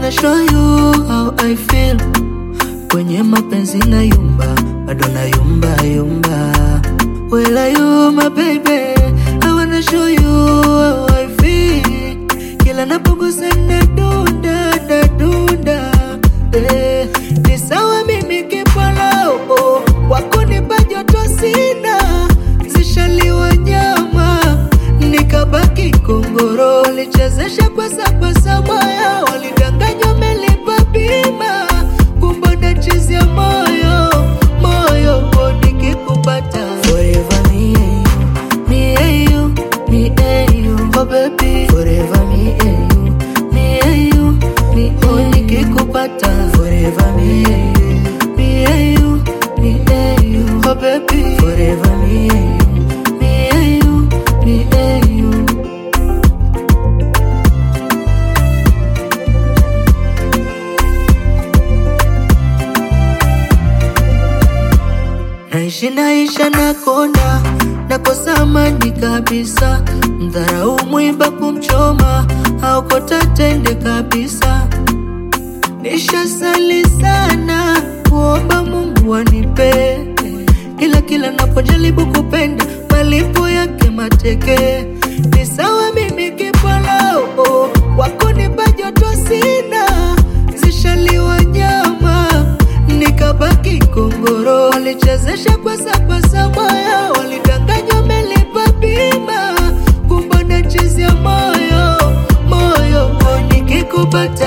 wanna show you how I feel. Kwenye mapenzi na yumba, bado na yumba yumba. Well, are you my baby? I wanna show you how I feel. Kila napogusa na dunda na dunda. Eh, ni sawa mimi kipala oh, wako nipa joto sina, zishaliwa nyama nikabaki kongoro, walichezesha kwa sapasa moyo, walidanganywa melipa bima, kumbe nachezea moyo moyo, oh, nikikupata forever me and you, me and you, me and you, oh baby, forever me and you, me and you, me and oh, nikikupata forever me and you, me and you, me and you, oh baby, forever me and you, me and you, me and you. Naishi naisha na konda nakosa amani kabisa, mdharau mwiba kumchoma aokota tende kabisa. Nishasali sana kuomba Mungu anipe, ila kila napojaribu kupenda malipo yake mateke. Ni sawa mimi kipala oh, wako nipa joto sina, zishaliwa nyama nikabaki kongoro, walichezesha kwa sapasa moyo, walidanganywa melipa bima, kumbe nachezea moyo moyo, oh, nikikupata